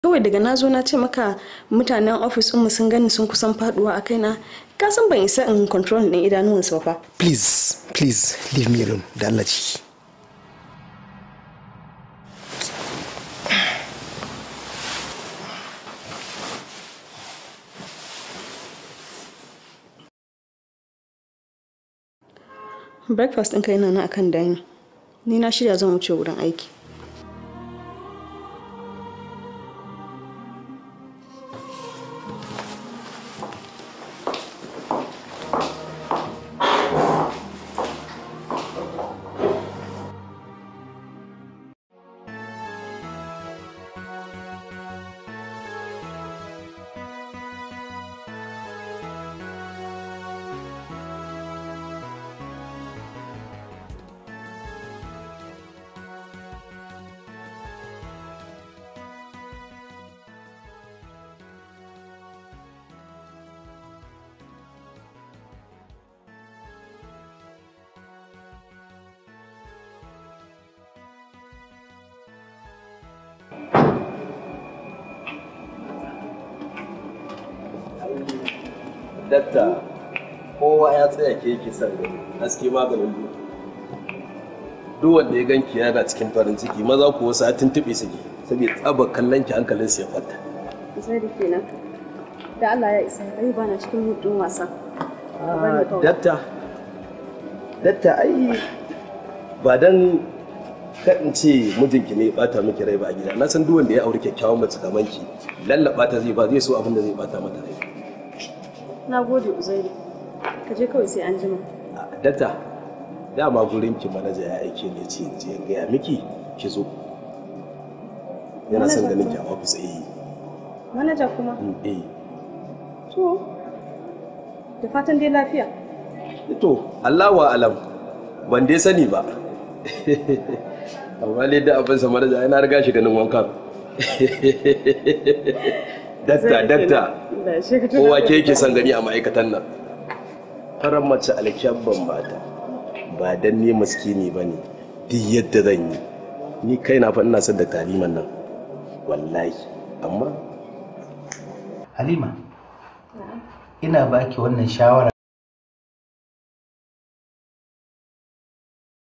kawai daga na zo na ce maka mutanen ofis mu sun gani sun kusan faduwa a kaina ka san ban isa in control ɗin idanuwansu ba fa please please leave me alone da Allah ciki breakfast ɗinka yana nan akan dining ni na shirya zan wuce wurin aiki dakta kowa ya tsaya ke yake son gani haske maganin duk duk wanda ya ganki yana cikin farin ciki maza ku wasu a tuntuɓe suke saboda tsabar kallon ki hankalin su ya kwanta zai da kenan da Allah ya isa ai ba na cikin hutun wasa dakta dakta ai ba dan kaɗin ce mijinki ne ya bata miki rai ba a gida na san duk wanda ya auri kyakkyawan mace kamar ki lallaba ta zai ba zai so abin da zai bata mata rai na gode uzairu ka je kawai sai an jima dakta dama gurin ki manaja ya aike ne ce in je in gaya miki ki zo yana son ganin ki a ofis eh manaja kuma eh to da fatan dai lafiya to Allah wa alam ban dai sani ba amma ne da abin sa manaja yana riga shi ganin wankan dakta dakta kowa ke yake son gani a ma'aikatan nan farar mace alkyabban mata ba dan ne maskini ba ne duk yadda zan yi ni kai na fa ina son da taliman nan wallahi amma halima ina baki wannan shawara